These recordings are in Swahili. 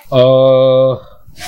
Uh,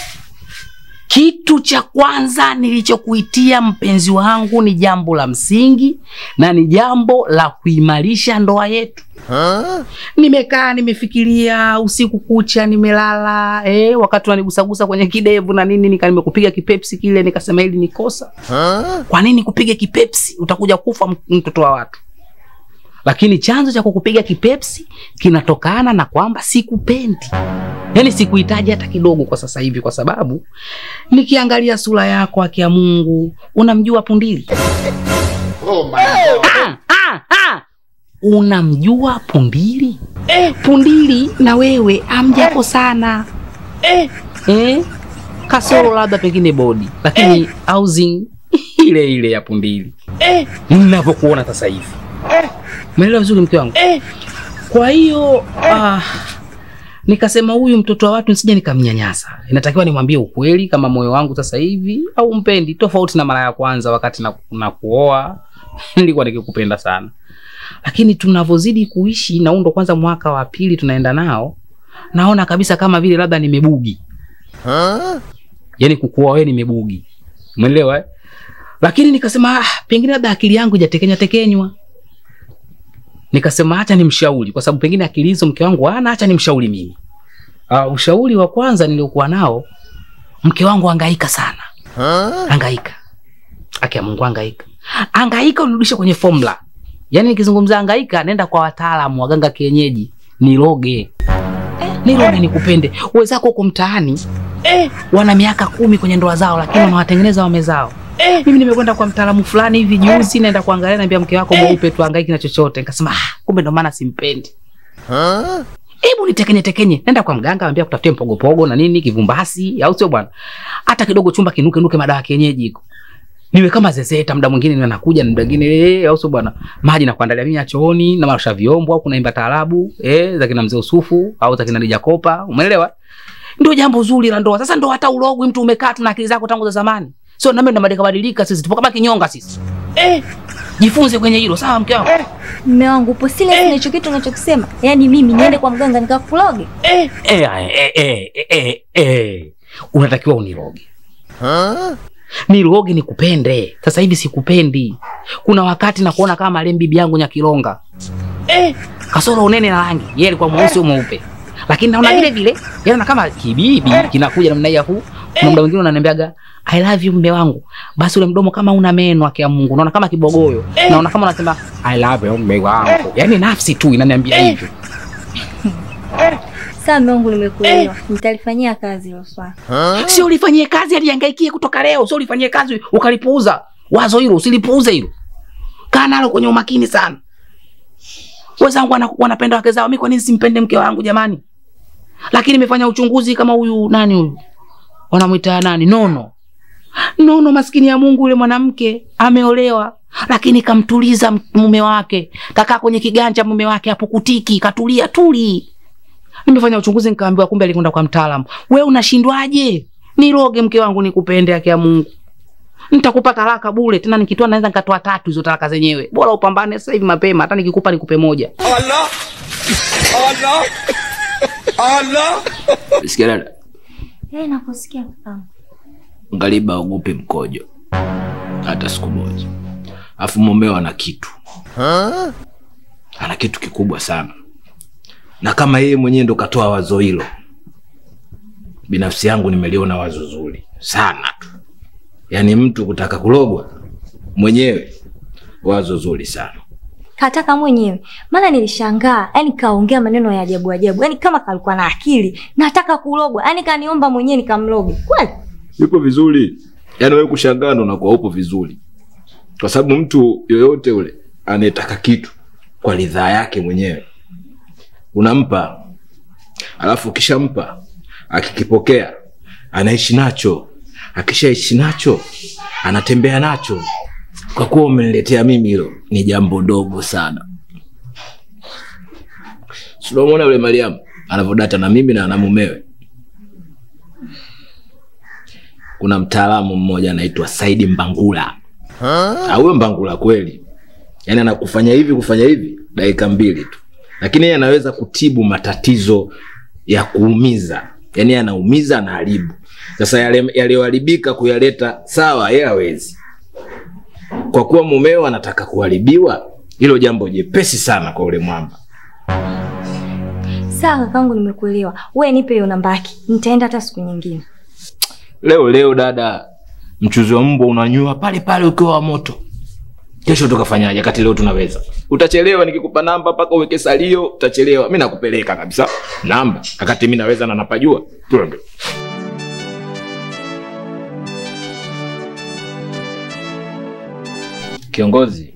kitu cha kwanza nilichokuitia mpenzi wangu ni jambo la msingi na ni jambo la kuimarisha ndoa yetu. Nimekaa nimefikiria usiku kucha, nimelala eh, wakati wanigusagusa kwenye kidevu na nini, nika nimekupiga kipepsi kile, nikasema hili ni kosa. Kwa nini kupiga kipepsi? Utakuja kufa m- mtoto wa watu. Lakini chanzo cha kukupiga kipepsi kinatokana na kwamba sikupendi, yaani sikuhitaji hata kidogo kwa sasa hivi, kwa sababu nikiangalia sura yako, haki ya Mungu, unamjua Pundili? Ah, ah, ah. Unamjua Pundili? Eh, Pundili na wewe amjapo sana eh, eh, kasoro labda pengine bodi, lakini housing ile ile ya Pundili eh, ninavyokuona sasa hivi eh. Umeelewa vizuri mke wangu eh. Kwa hiyo ah, nikasema huyu mtoto wa watu nisije nikamnyanyasa, inatakiwa nimwambie ukweli kama moyo wangu sasa hivi au mpendi, tofauti na mara ya kwanza wakati na, na kuoa nilikuwa nikikupenda sana lakini tunavyozidi kuishi na huu ndo kwanza mwaka wa pili tunaenda nao, naona kabisa kama vile labda nimebugi, yaani kukuoa wewe nimebugi, umeelewa eh? Lakini nikasema ah, pengine labda akili yangu ijatekenya tekenywa, nikasema acha nimshauri, kwa sababu pengine akili hizo mke wangu hana, acha nimshauri mimi. Uh, ushauri wa kwanza niliokuwa nao, mke wangu hangaika sana, hangaika, aki ya Mungu, hangaika, hangaika, unirudishe kwenye formula Yaani nikizungumza hangaika, nenda kwa wataalamu waganga kienyeji, niroge niroge, nikupende. Wenzako huko mtaani eh, wana miaka kumi kwenye ndoa zao, lakini wanawatengeneza wame zao. Eh, mimi nimekwenda kwa mtaalamu fulani hivi juzi, naenda kuangalia, naambia mke wako mweupe tu, hangaiki na chochote. Nikasema ah, kumbe ndo maana simpendi. Hebu nitekenye tekenye, nenda kwa mganga, ambia kutafutie mpogopogo na nini, kivumbasi, au sio bwana? Hata kidogo chumba kinuke nuke, madawa ya kienyeji iko niwe kama zezeta, muda mwingine niwe nakuja, muda mwingine eh, au sio bwana, maji na kuandalia mimi ya chooni na marusha vyombo au kunaimba taarabu eh, za kina mzee Usufu au za kina Dija Kopa, umeelewa? Ndio jambo zuri la ndoa. Sasa ndo hata ulogwi mtu umekaa tu na akili zako tangu za zamani, sio nami ndo badilika badilika, sisi tupo kama kinyonga sisi eh, jifunze kwenye hilo sawa, mke wangu Mme wangu upo serious na hicho kitu unachokisema? Yaani mimi niende kwa mganga nikakuloge? eh, eh, eh, eh, eh, eh, eh. Unatakiwa uniroge niroge nikupende. Sasa hivi sikupendi. Kuna wakati nakuona kama marehemu bibi yangu Nyakilonga eh, kasoro unene na rangi, yeye alikuwa mweusi au mweupe, lakini naona vile vile yana kama kibibi kinakuja namna hii afu kuna muda mwingine unaniambiaga I love you mme wangu, basi ule mdomo kama una meno ake ya Mungu, naona kama kibogoyo, naona kama unasema I love you mme wangu, yani nafsi tu inaniambia hivyo. Sawa mme wangu, nimekuelewa. Nitalifanyia kazi hilo swala. Sio ulifanyie kazi alihangaikie kutoka leo, sio ulifanyie kazi ukalipuuza. Wazo hilo usilipuuze hilo, kaa nalo kwenye umakini sana. Wenzangu wana, wanapenda wake zao, mimi kwa nini simpende mke wangu jamani? Lakini nimefanya uchunguzi kama huyu nani huyu wanamwita nani, Nono. Nono maskini ya Mungu, yule mwanamke ameolewa, lakini kamtuliza m- mume wake, kakaa kwenye kiganja mume wake apukutiki, katulia tuli. Nimefanya uchunguzi nikaambiwa kumbe alikwenda kwa mtaalamu. We unashindwaje? Niroge mke wangu nikupende, yake ya Mungu. Nitakupa talaka bure, tena nikitoa naweza nikatoa tatu hizo talaka zenyewe. Bora upambane sasa hivi mapema, hata nikikupa nikupe moja. Sikia dada, Eh, nakusikia kaka. ngaliba ogope mkojo hata siku moja. Alafu mumeo ana kitu, ana kitu kikubwa sana, na kama yeye mwenyewe ndo katoa wazo hilo, binafsi yangu nimeliona wazo zuri sana tu. Yaani mtu kutaka kulogwa mwenyewe, wazo zuri sana. Kataka mwenyewe. Maana nilishangaa, yani kaongea maneno ya ajabu ajabu. Yaani kama kalikuwa na akili. Nataka kulogwa. Yaani kaniomba mwenyewe nikamloge. Kweli? yupo vizuri. Yaani wewe kushangaa ndo unakuwa upo vizuri, kwa sababu mtu yoyote ule anayetaka kitu kwa ridhaa yake mwenyewe unampa, alafu ukishampa akikipokea anaishi nacho, akishaishi nacho anatembea nacho. Kwa kuwa umeniletea mimi, hilo ni jambo dogo sana. Si unamwona yule Mariamu anavyodata na mimi na na mumewe kuna mtaalamu mmoja anaitwa Saidi Mbangula. Ah, huyo Mbangula kweli, yaani anakufanya hivi kufanya hivi dakika mbili tu, lakini yeye anaweza kutibu matatizo ya kuumiza, yaani anaumiza anaharibu sasa yale yaliyoharibika kuyaleta sawa yeye hawezi kwa kuwa mumeo anataka kuharibiwa hilo jambo jepesi sana kwa ule mwamba Sawa kakangu, nimekuelewa. Wewe nipe hiyo namba yake, nitaenda hata siku nyingine. leo leo dada mchuzi wa mbwa unanyua pale pale ukiwa wa moto kesho tukafanyaje kati leo tunaweza utachelewa nikikupa namba mpaka uweke salio utachelewa mi nakupeleka kabisa namba akati mi naweza na napajua twende kiongozi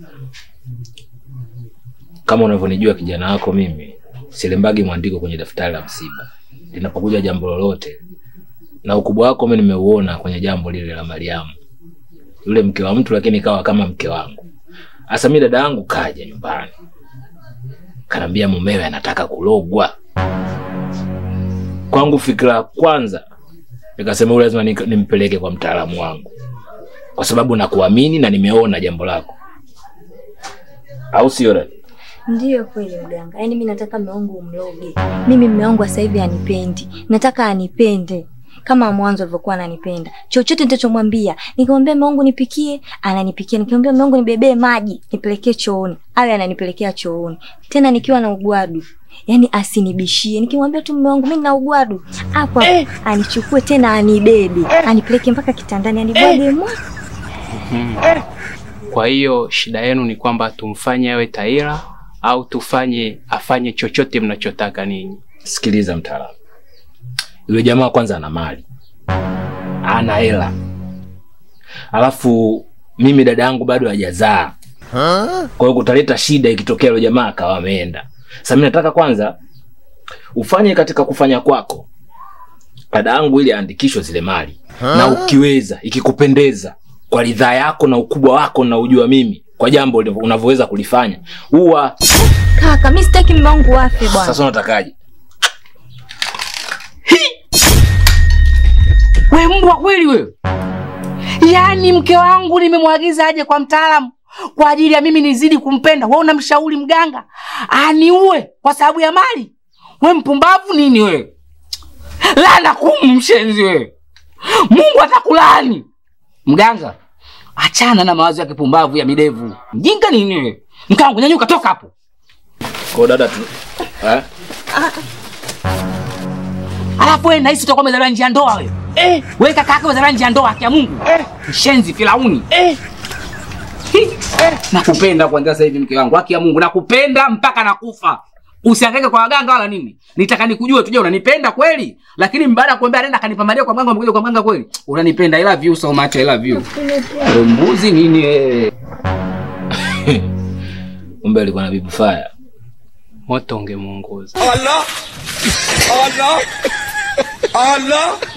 kama unavyonijua kijana wako mimi silembagi mwandiko kwenye daftari la msiba linapokuja jambo lolote na ukubwa wako mi nimeuona kwenye jambo lile la mariamu yule mke wa mtu lakini kawa kama mke wangu hasa mi dada yangu kaja nyumbani kanaambia mumewe anataka kulogwa kwangu fikira ya kwanza nikasema huyu lazima nik- nimpeleke kwa mtaalamu wangu kwa sababu nakuamini na nimeona jambo lako au sio dada Ndiyo kweli mganga, yaani mi nataka mume wangu umloge. Mimi mume wangu sasa hivi anipendi, nataka anipende kama mwanzo alivyokuwa ananipenda. Chochote nitachomwambia, nikimwambia mume wangu nipikie, ananipikia. Nikimwambia mume wangu nibebee maji, nipelekee chooni, awe ananipelekea chooni, tena nikiwa na ugwadu yaani asinibishie. Nikimwambia tu mume wangu mimi nina ugwadu, hapo hapo anichukue tena anibebe, anipeleke mpaka kitandani, anibwage mwa Kwa hiyo shida yenu ni kwamba tumfanye awe taira au tufanye afanye chochote mnachotaka ninyi? sikiliza mtaalamu yule jamaa kwanza ana mali ana hela alafu mimi dada yangu bado hajazaa kwa hiyo kutaleta shida ikitokea yule jamaa akawa ameenda sasa mi nataka kwanza ufanye katika kufanya kwako dada yangu ili aandikishwe zile mali na ukiweza ikikupendeza kwa ridhaa yako na ukubwa wako na ujua mimi kwa jambo unavyoweza kulifanya huwa kaka. Mimi sitaki mume wangu afe bwana. sasa unatakaje We mbwa kweli wewe! Yaani mke wangu nimemwagiza aje kwa mtaalamu kwa ajili ya mimi nizidi kumpenda, wewe unamshauri mganga aniue kwa sababu ya mali? We mpumbavu nini wewe? Lana kumu mshenzi wewe! Mungu atakulaani mganga. Achana na mawazo ya kipumbavu ya midevu, mjinga nini wewe? Mke wangu nyanyuka, toka hapo. kwa dada tu eh? Alafu wewe nahisi utakuwa umezaliwa nje ya ndoa wewe. Eh, wewe kaka yako umezaliwa nje ya ndoa haki ya Mungu. Eh, mshenzi Firauni. Eh. Nakupenda kuanzia sasa hivi mke wangu, haki ya Mungu nakupenda mpaka nakufa. Usihangaike kwa waganga wala nini. Nitaka nikujue tuje unanipenda kweli? Lakini baada ya kuambia nenda kanipambania kwa mganga umekuja kwa mganga kweli? Unanipenda I love you so much I love you. Wewe mbuzi nini wewe? kumbe alikuwa na bibi fire Moto ungemuunguza. Allah! Allah! Allah!